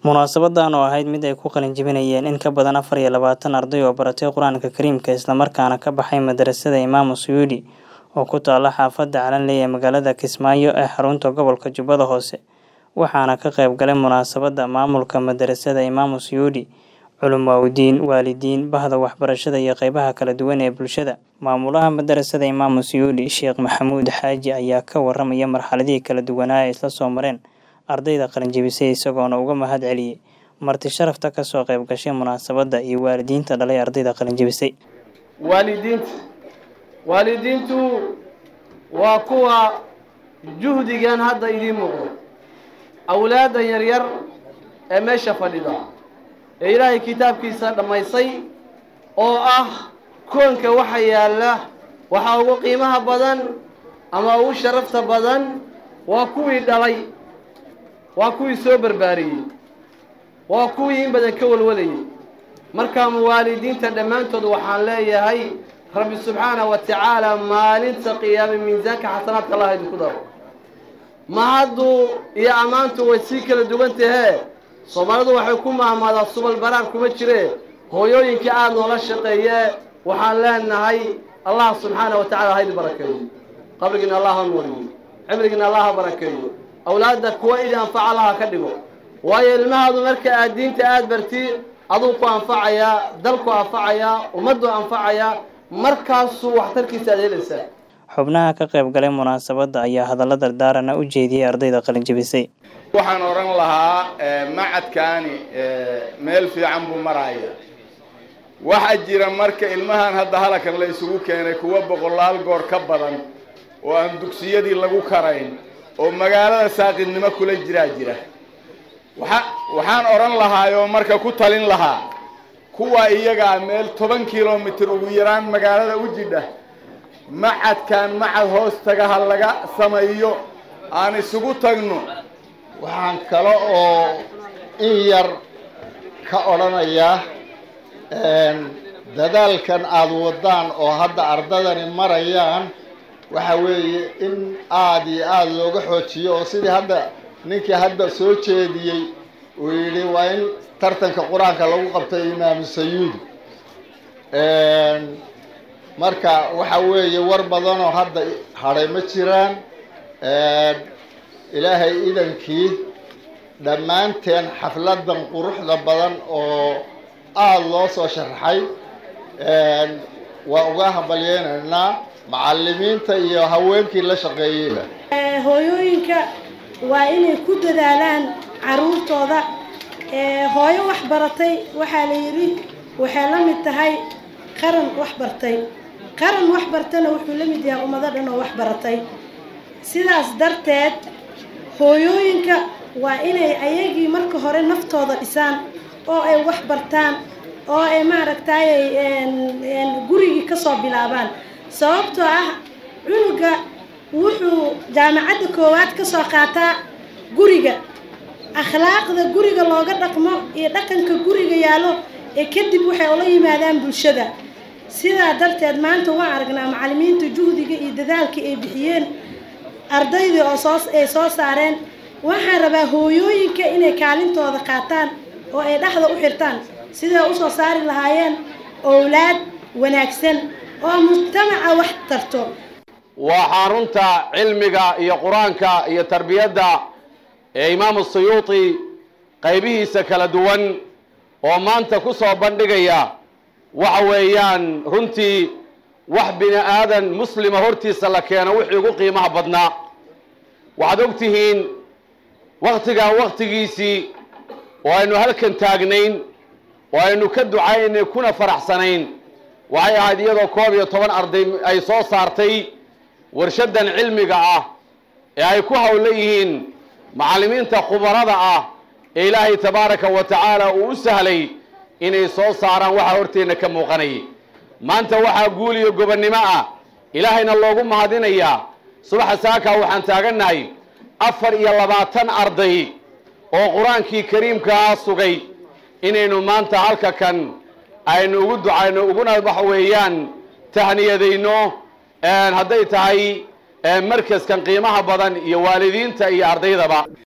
Munaasabadan oo ahayd mid ay ku qalin jebinayeen in ka badan afar iyo labaatan arday oo baratay Qur'aanka Kariimka isla markaana ka baxay madarasada Imaamu Suyuudi oo ku taala xaafadda Calanley ee magaalada Kismaayo ee xarunta gobolka Jubbada Hoose waxaana ka qayb galay munaasabadda maamulka madarasada Imaamu Suyuudi culumaawidiin waalidiin bahda waxbarashada iyo qaybaha kala duwan ee bulshada maamulaha madarasada Imaamu Suyuudi Sheekh Maxamuud Xaaji ayaa ka waramaya marxaladihii kala duwanaa ee isla soo mareen ardayda qalin jebisay isagoona uga mahad celiyey marti sharafta ka soo qayb gashay munaasabadda iyo waalidiinta dhalay ardayda qalin jebisay waalidiinta waalidiintu waa kuwa juhdigan hadda idiin muuqdo awlaaddan yaryar ee meesha fadhida ee ilaahay kitaabkiisa dhammaysay oo ah koonka waxa yaalla waxaa ugu qiimaha badan ama ugu sharafta badan waa kuwii dhalay waa kuwii soo barbaariyey waa kuwii in badan ka walwalayay markaa muwaalidiinta dhammaantood waxaan leeyahay rabbi subxaana wa tacaala maalinta qiyaame miisaanka xasanaadka allah idinku daro mahaddu iyo ammaantu way sii kala duwan tahee soomaalidu waxay ku mahmaadaa subal baraar kuma jire hooyooyinka aada noola shaqeeye waxaan leenahay allah subxaana wa tacala haydi barakeeyo qabrigiina allah ha nuuriyo cimrigiina allah ha barakeeyo awlaadda kuwa idi anfaca allaha ka dhigo waayo ilmahaadu marka aad diinta aada barti aduu ku anfacayaa dalku anfacayaa ummaddu anfacayaa markaasuu waxtarkiisa aad helaysaa xubnaha ka qayb galay munaasabadda ayaa hadallo dardaarana u jeediyey ardayda qalin jebisay waxaan odhan lahaa macadkaani meel fiican buu maraya waxaa jira marka ilmahan hadda halakan la isugu keenay kuwa boqolaal goor ka badan oo aan dugsiyadii lagu karayn oo magaalada saaqidnimo kula jiraa jira waa waxaan odhan lahaayoo marka ku talin lahaa kuwa iyagaa meel toban kilomitir ugu yaraan magaalada u jidha macadkan macad hoos taga ha laga sameeyo aan isugu tagno waxaan kale oo in yar ka odhanayaa dadaalkan aada wadaan oo hadda ardadani marayaan waxa weeye in aada iyo aada looga xoojiyo oo sidii hadda ninkii hadda soo jeediyey uu yidhi waa in tartanka qur-aanka lagu qabtay imaamu sayuudi marka waxa weeye war badanoo hadda hadhay ma jiraan ilaahay idankii dhammaanteen xafladan quruxda badan oo aada loo soo sharaxay waa uga hambalyeynaynaa macalimiinta iyo haweenkii la shaqeeyeyba hooyooyinka waa inay ku dadaalaan caruurtooda hooyo wax baratay waxaa la yidhi waxay la mid tahay qaran wax bartay qaran wax bartana wuxuu la mid yahay ummado dhan oo wax baratay sidaas darteed hooyooyinka waa inay ayagii marka hore naftooda dhisaan oo ay wax bartaan oo ay maaragtay gurigii kasoo bilaabaan sababtoo ah cunuga wuxuu jaamacadda koowaad kasoo qaataa guriga akhlaaqda guriga looga dhaqmo iyo dhaqanka guriga yaallo ee kadib waxay ula yimaadaan bulshada sidaa darteed maanta waan aragnaa macalimiinta juhdiga iyo dadaalka ay bixiyeen ardaydii oo soo ay soo saareen waxaan rabaa hooyooyinka inay kaalintooda qaataan oo ay dhexda u xirtaan siday usoo saari lahaayeen owlaad wanaagsan oo mujtamaca wax tarto waa xarunta cilmiga iyo qur-aanka iyo tarbiyadda ee imaamu suyuuti qaybihiisa kala duwan oo maanta ku soo bandhigaya waxa weeyaan runtii wax bini aadan muslima hortiisa la keeno wixii ugu qiimaha badnaa waxaad og tihiin waktigaa waktigiisii oo aynu halkan taagnayn oo aynu ka ducaynay kuna faraxsanayn waxay ahayd iyadoo koob iyo toban arday ay soo saartay warshaddan cilmiga ah ee ay ku hawla yihiin macallimiinta khubarada ah ee ilaahay tabaaraka wa tacaala uu u sahlay inay soo saaraan waxaa horteenna ka muuqanayay maanta waxaa guul iyo gobonnimo ah ilaahayna loogu mahadinayaa subaxa saakaa waxaan taagannahay afar iyo labaatan arday oo qur-aankii kariimkaa sugay inaynu maanta halka kan aynu ugu ducayno uguna waxa weeyaan tahniyadayno hadday tahay markaskan qiimaha badan iyo waalidiinta iyo ardaydaba